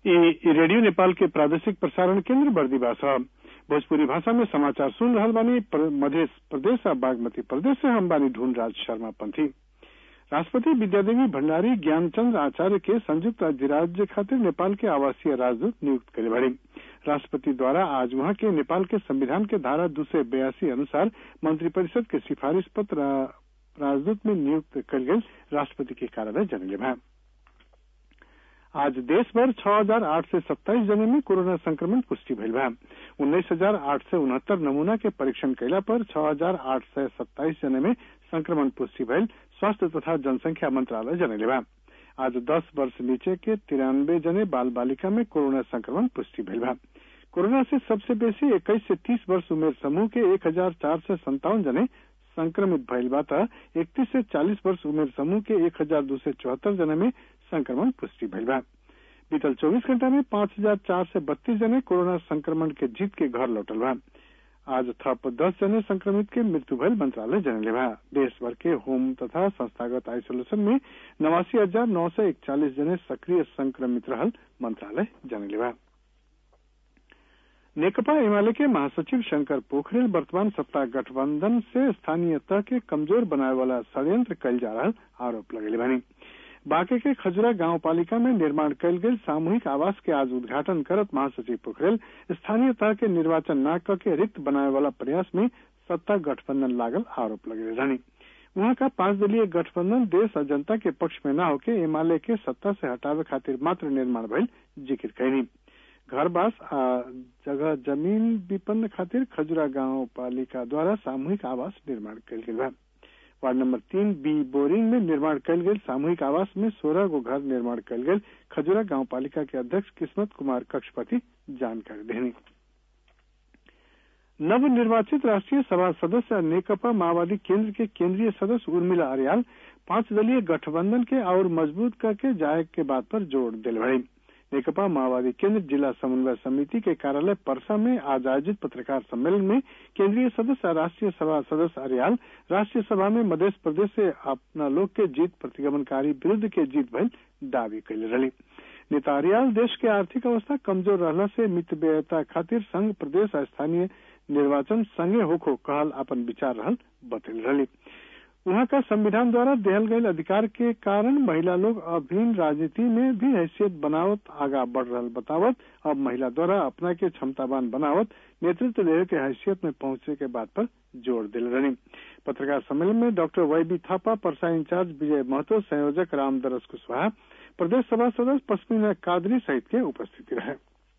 ई रेडियो नेपाल के प्रादेशिक प्रसारण केंद्र बर्दीवा छ भोजपुरी भाषा में समाचार सुन रहल बानी मध्य प्रदेश और बागमती प्रदेश से हम बानी ढूंढ राज शर्मा पंथी राष्ट्रपति विद्यादेवी भंडारी ज्ञानचंद्र आचार्य के संयुक्त अधिराज्य खातिर नेपाल के आवासीय राजदूत नियुक्त करे बड़ी राष्ट्रपति द्वारा आज वहां के नेपाल के संविधान के धारा दो सौ बयासी अनुसार मंत्रिपरिषद के सिफारिश पत्र राजदूत में नियुक्त कल गई राष्ट्रपति के कार्यालय जनले भा आज देश भर छह हजार आठ सौ सत्ताईस जने में कोरोना संक्रमण पुष्टि भइल बा उन्नीस हजार आठ सौ उनहत्तर नमूना के परीक्षण कैला पर छह हजार आठ सौ सत्ताईस जने में संक्रमण पुष्टि भइल स्वास्थ्य तथा जनसंख्या मंत्रालय जनले बा आज दस वर्ष नीचे के तिरानबे जने बाल बालिका में कोरोना संक्रमण पुष्टि भइल बा कोरोना से सबसे बेसी इक्कीस से तीस वर्ष उमेर समूह के एक हजार चार सौ संतावन जने संक्रमित भइल बा त इकतीस से चालीस वर्ष उमेर समूह के एक हजार दो सौ चौहत्तर जने में संक्रमण पुष्टि भइल बा बीतल चौबीस घंटा में पांच हजार चार सौ बत्तीस जने कोरोना संक्रमण के जीत के घर लौटल बा आज थप दस जने संक्रमित के मृत्यु भइल मंत्रालय जनले बा देश भर के होम तथा संस्थागत आइसोलेशन में नवासी हजार नौ सौ इकचालीस जने सक्रिय संक्रमित रहल मंत्रालय जनले बा नेकपा एमाले के महासचिव शंकर पोखरेल वर्तमान सत्ता गठबंधन से स्थानीय तह के कमजोर बनाए वाला षड्यंत्र कल जा रहा आरोप लगेले बनी बांके के खजुरा गांव पालिका में निर्माण कल गई सामूहिक आवास के आज उद्घाटन करत महासचिव पोखरेल स्थानीय तह के निर्वाचन न के रिक्त बनाए वाला प्रयास में सत्ता गठबंधन लागल आरोप लगे रहनी वहां का पांच दलीय गठबंधन देश और जनता के पक्ष में न होके एमाले के सत्ता से हटावे खातिर मात्र निर्माण भइल जिक्र कैनी घर बास आ जगह जमीन विपन्न खातिर खजुरा गांव पालिका द्वारा सामूहिक आवास निर्माण कल गई बा वार्ड नंबर तीन बी बोरिंग में निर्माण कल गई सामूहिक आवास में सोलह गो घर निर्माण कल गई खजुरा गांव पालिका के अध्यक्ष किस्मत कुमार कक्षपति जानकारी देनी नव निर्वाचित राष्ट्रीय सभा सदस्य नेकपा माओवादी केंद्र के केंद्रीय सदस्य उर्मिला अरियाल पांच दलीय गठबंधन के और मजबूत करके जाए के बात पर जोर दिल भरी नेकपा माओवादी केंद्र जिला समन्वय समिति के कार्यालय परसा में आज आयोजित पत्रकार सम्मेलन में केंद्रीय सदस्य राष्ट्रीय सभा सदस्य अरियाल राष्ट्रीय सभा में मध्य प्रदेश से अपना लोग के जीत प्रतिगमनकारी विरुद्ध के जीत भइल दावी कैले रही नेता अरियाल देश के आर्थिक अवस्था कमजोर रहला से मितव्ययता खातिर संघ प्रदेश स्थानीय निर्वाचन संगे होखो कहल अपन विचार रहल बतल रही वहां का संविधान द्वारा दिहल गये अधिकार के कारण महिला लोग अभिन्न राजनीति में भी हैसियत बनावत आगा बढ़ रहा बतावत अब महिला द्वारा अपना के क्षमतावान बनावत नेतृत्व लेवे के हैसियत में पहुंचे के बात पर जोर दिल रही पत्रकार सम्मेलन में डॉक्टर वाई बी थापा परसा इंचार्ज विजय महतो संयोजक रामदरस कुशवाहा प्रदेश सभा सदस्य पश्मीना कादरी सहित के उपस्थिति रहे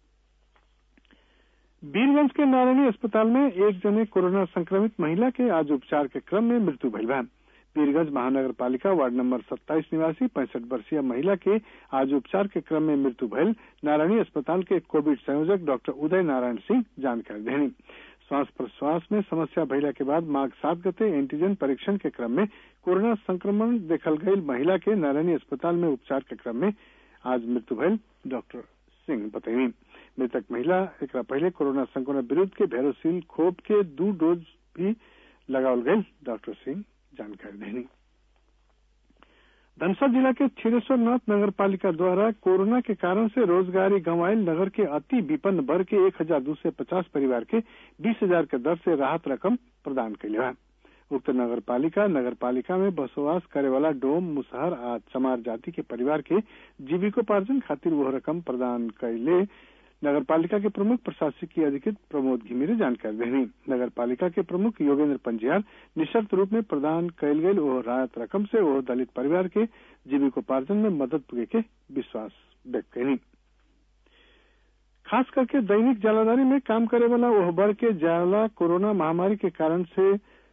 वीरगंज के नारायणी अस्पताल में एक जने कोरोना संक्रमित महिला के आज उपचार के क्रम में मृत्यु भइल बा वीरगंज महानगर पालिका वार्ड नंबर 27 निवासी पैंसठ वर्षीय महिला के आज उपचार के क्रम में मृत्यु भइल नारायणी अस्पताल के कोविड संयोजक डॉक्टर उदय नारायण सिंह जानकारी देनी श्वास प्रश्वास में समस्या भइला के बाद माघ सात गते एंटीजन परीक्षण के क्रम में कोरोना संक्रमण देखल गई महिला के नारायणी अस्पताल में उपचार के क्रम में आज मृत्यु भइल डॉक्टर सिंह बतैनी मृतक महिला एक पहले कोरोना संक्रमण विरुद्ध के भेरोसिल खोप के दो डोज भी लगावल गई डॉक्टर सिंह जानकारी देनी धनसर जिला के छिरेश्वरनाथ नगर पालिका द्वारा कोरोना के कारण से रोजगारी गंवाइल नगर के अति विपन्न वर्ग के एक हजार दो सौ पचास परिवार के बीस हजार के दर से राहत रकम प्रदान कैले है उक्त नगर पालिका नगर पालिका में बसोवास करे वाला डोम मुसहर आ चमार जाति के परिवार के जीविकोपार्जन खातिर वह रकम प्रदान कैले नगर पालिका के प्रमुख प्रशासकीय अधिकृत प्रमोद घिमिरे जानकारी देनी नगर पालिका के प्रमुख योगेंद्र पंजियार निशर्त रूप में प्रदान कैल गये वो राहत रकम से वो दलित परिवार के जीविकोपार्जन में मदद पुगे के विश्वास व्यक्त कैनी खास करके दैनिक जलाधारी में काम करे वाला वह वर्ग के जाला कोरोना महामारी के कारण से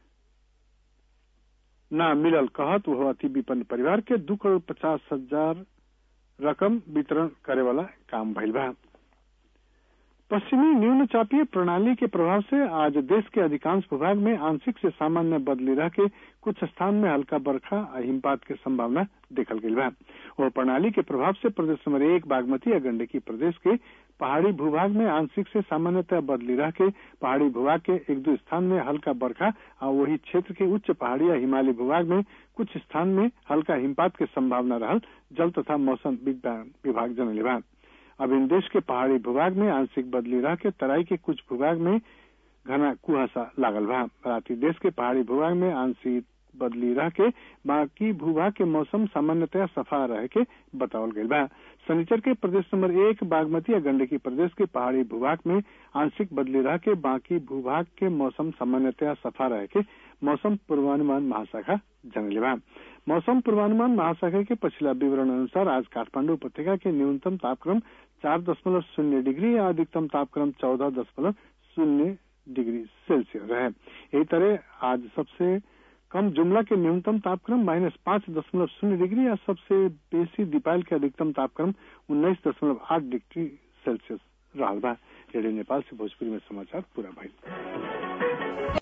न मिलल कहत वह अति विपन्न परिवार के दू करोड़ पचास हजार रकम वितरण करे वाला काम भइल बा पश्चिमी न्यून चापीय प्रणाली के प्रभाव से आज देश के अधिकांश भूभाग में आंशिक से सामान्य बदली रह के कुछ स्थान में हल्का बरखा और हिमपात के संभावना देखल गई बा वह प्रणाली के प्रभाव से प्रदेश नंबर एक बागमती या गंडकी प्रदेश के पहाड़ी भूभाग में आंशिक से सामान्यतः बदली रह के पहाड़ी भूभाग के एक दो स्थान में हल्का बरखा और वही क्षेत्र के उच्च पहाड़ी या हिमालय भूभाग में कुछ स्थान में हल्का हिमपात के संभावना रहल जल तथा मौसम विज्ञान विभाग जनले बा अब इन देश के पहाड़ी भूभाग में आंशिक बदली रह के तराई के कुछ भूभाग में घना कुहासा लागल बा राति देश के पहाड़ी भूभाग में आंशिक बदली रह के बाकी भूभाग के मौसम सामान्यतया सफा रह के बतावल गईल बा शनिचर के प्रदेश नंबर एक बागमती या गंडकी प्रदेश के पहाड़ी भूभाग में आंशिक बदली रह के बाकी भूभाग के मौसम सामान्यतया सफा रह के मौसम पूर्वानुमान महाशाखा जनले बा मौसम पूर्वानुमान महाशाखा के पिछला विवरण अनुसार आज काठमांडू उपत्यका के न्यूनतम तापक्रम चार दशमलव शून्य डिग्री या अधिकतम तापक्रम चौदह दशमलव शून्य डिग्री सेल्सियस रहे यही तरह आज सबसे कम जुमला के न्यूनतम तापक्रम माइनस पांच दशमलव शून्य डिग्री या सबसे बेसी दीपाल के अधिकतम तापक्रम उन्नीस दशमलव आठ डिग्री सेल्सियस रहा बा रेडियो नेपाल से भोजपुरी में समाचार पूरा भाई